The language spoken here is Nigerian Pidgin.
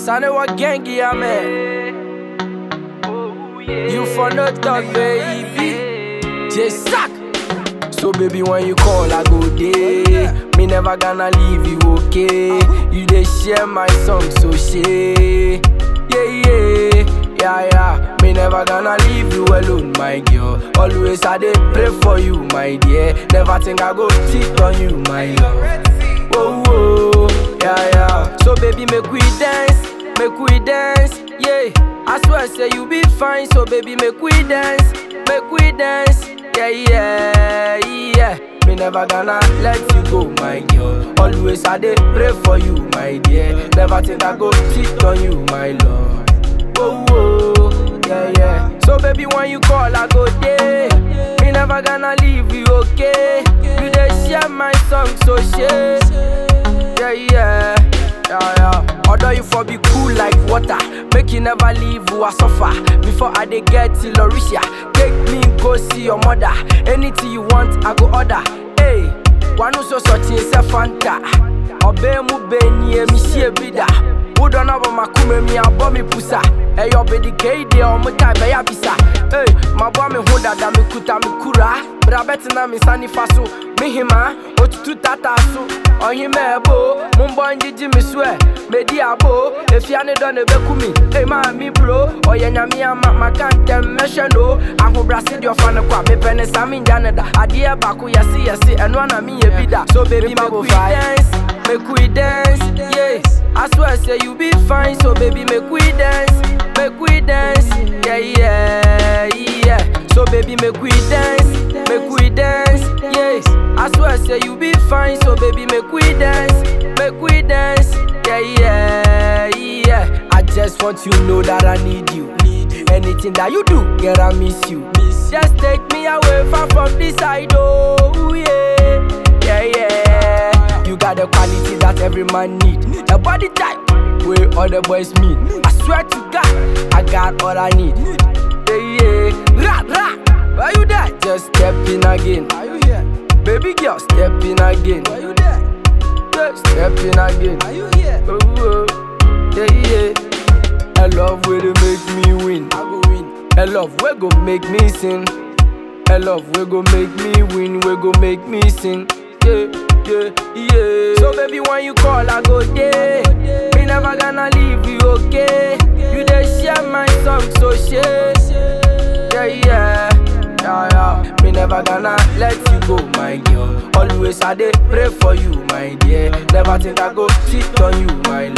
Sane wa gengi ya me. You for no talk, baby. Just suck. So baby, when you call, I go there. Me never gonna leave you, okay? You dey share my song, so share. Yeah, yeah, yeah, yeah. Me never gonna leave you alone, my girl. Always I dey pray for you, my dear. Never think I go cheat on you, my love. Whoa, whoa, yeah, yeah. So baby, make we dance, make we dance, yeah. I swear, say you be fine. So baby, make we dance, make we dance, yeah, yeah, yeah. Me never gonna let you go, my girl. Always I dey pray for you, my dear. Never think I go cheat on you, my love. Whoa, whoa, yeah, yeah. So baby, when you call, I go there. Me never gonna leave you, okay? You dey share my song, so share. Yeah, yeah, yeah, yeah. Although you for be cool like water, make you never leave who I suffer. Before I dey get to Lauricia, take me go see your mother. Anything you want, I go order. Hey, one so such is a fanta. Obey mu beni mi shie bida. Wodo na bo makume mi abo mi pusa. Hey, yo be the kede o mo tai be ya bisa. Hey, my boy me ho dada me kuta me kura. Bra betina me sani faso. Me hima, otutu tata so. Ohime ebo, mumbo njiji mi swe. Medi abo, efia ne do ne bekumi. Hey ma mi bro, oye nyami ama makante meshe no. Ahu brasi di ofane kwa me pene sami njane da. Adie baku yasi yasi, eno na mi ye bida. So baby make we dance, make we dance, yeah. I swear say you be fine, so baby make we dance, make we dance, yeah yeah yeah. So baby make we dance, make we dance, yeah. I swear say you be fine, so baby make we dance, make we dance, yeah yeah yeah. I just want you to know that I need you. Anything that you do, girl I miss you. Just take me away far from this side, oh yeah, yeah yeah. You got the quality that every man need. The body type where other boys meet. I swear to God, I got all I need. Yeah, yeah. Rah, rah. Why you there? Just step in again. Are you here? Baby girl, step in again. Why you there? Yeah, step in again. Are you here? Oh, oh. Yeah, yeah. A love way to make me win. I go win. A love way go make me sing. A love we go make me win, we go make me sing. Yeah, yeah, yeah. So baby, when you call, I go there. Me never gonna leave you, okay? You dey share my song, so share. Yeah, yeah, yeah, yeah. Me never gonna let you go, my girl. Always I dey pray for you, my dear. Never think I go cheat on you, my